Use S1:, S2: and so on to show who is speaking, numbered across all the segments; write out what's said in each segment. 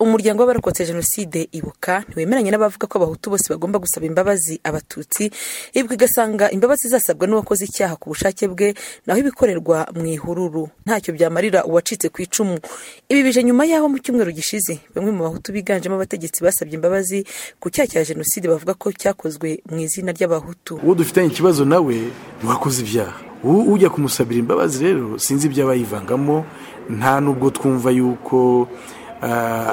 S1: Umuryango w'abarokotse Jenoside Ibuka ntiwemeranya n'abavuga ko Abahutu bose bagomba gusaba imbabazi Abatutsi Ibuka igasanga imbabazi zasabwa n'uwakoze icyaha ku bushake bwe naho ibikorerwa mu ihururu ntacyo byamarira uwacitse ku icumu ibi bije nyuma y'aho mu cyumweru gishize bamwe mu Bahutu biganjemo abategetsi basabye imbabazi ku cyaha cya Jenoside bavuga ko cyakozwe mu izina ry'Abahutu
S2: uwo dufitanye ikibazo nawe ntiwakoze ibyaha ujya kumusabira imbabazi rero sinzi ibyo aba yivangamo nta n'ubwo twumva yuko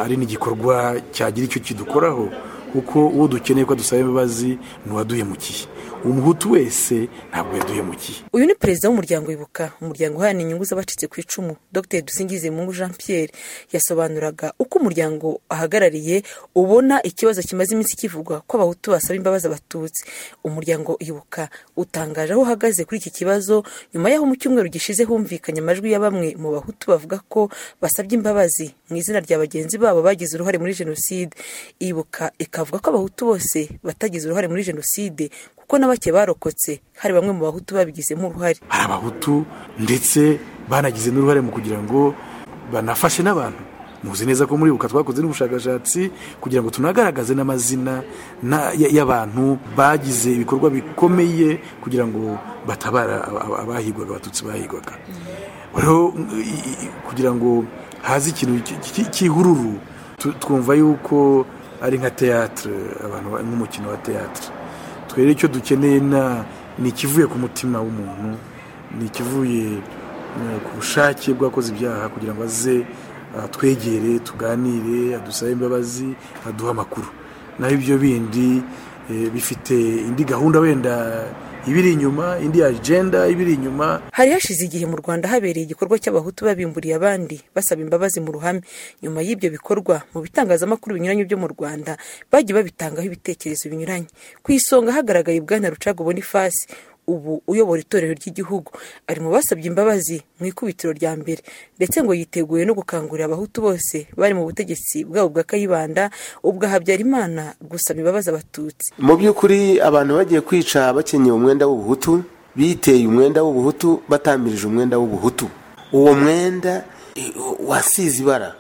S2: ari n'igikorwa cyagira icyo kidukoraho kuko uwo dukeneye ko dusaba imbabazi ni uwaduhemukiye umuhutu wese ntabwo yaduhemukiye
S1: uyu ni perezida w'umuryango wibuka umuryango uharanira inyungu z'abacitse ku icumu dr dusingizemungu jean pierre yasobanuraga uko umuryango ahagarariye ubona ikibazo kimaze iminsi kivugwa ko abahutu basaba imbabazi abatutsi umuryango ibuka utangaje aho uhagaze kuri iki kibazo nyuma y'aho mu cyumweru gishize humvikanye amajwi ya bamwe mu bahutu bavuga ko basabye imbabazi mu izina rya bagenzi babo bagize uruhare muri jenoside ibuka ikavuga ko abahutu bose batagize uruhare muri jenoside kuko na bake barokotse hari bamwe mu bahutu babigizemo uruhare
S2: hari abahutu ndetse banagize n'uruhare mu kugira ngo banafashe n'abantu muzi neza ko muri buka twakoze n'ubushakashatsi kugira ngo tunagaragaze n'amazina y'abantu bagize ibikorwa bikomeye kugira ngo batabara abahigwaga abatutsi bahigwaga rero kugira ngo haze ikintu cy'ihururu twumva yuko ari nka teyatere abantu nk'umukino wa teyatere twere icyo dukeneye ni ikivuye ku mutima w'umuntu ni ikivuye ku bushake bw'abakoze ibyaha kugira ngo aze twegere tuganire adusabe imbabazi aduhe amakuru naho ibyo bindi bifite indi gahunda wenda ibiri inyuma indi ajenda ibiri inyuma
S1: hari hashize igihe mu rwanda habereye igikorwa cy'abahutu babimburiye abandi basaba imbabazi mu ruhame nyuma y'ibyo bikorwa mu bitangazamakuru binyuranye byo mu rwanda bagiye babitangaho ibitekerezo binyuranye ku isonga hagaragaye bwana rucaga bonifasi ubu uyobora itorero ry'igihugu ari mu basabye imbabazi mu ikubitiro rya mbere ndetse ngo yiteguye no gukangurira abahutu bose bari mu butegetsi bwabo bwa kayibanda ubwo habyarimana gusaba imbabazi abatutsi
S3: mu by'ukuri abantu bagiye kwica bakenyeye umwenda w'ubuhutu biteye umwenda w'ubuhutu batamirije umwenda w'ubuhutu uwo mwenda wasize ibara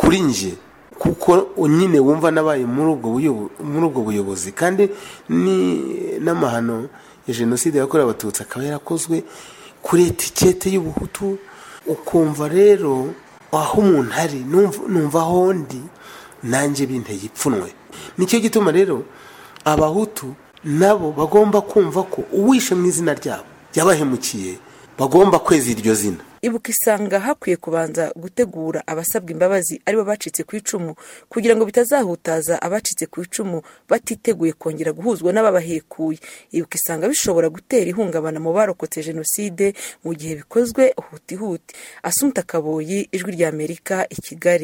S3: kuri njye kuko nyine wumva nabaye muri ubwo buyobozi kandi ni n'amahano ya jenoside yakorewe abatutsi akaba yarakozwe kuri etikete y'ubuhutu ukumva rero aho umuntu ari numva aho ndi nanjye binteye ipfunwe nicyo gituma rero abahutu nabo bagomba kumva ko uwishe mu izina ryabo yabahemukiye bagomba kweza iryo zina
S1: ibuka isanga hakwiye kubanza gutegura abasabwa imbabazi aribo bacitse ku icumu kugira ngo bitazahutaza abacitse ku icumu batiteguye kongera guhuzwa n'ababahekuye ibuka isanga bishobora gutera ihungabana mu barokotse jenoside mu gihe bikozwe hutihuti asumta kaboyi ijwi ry'amerika i kigali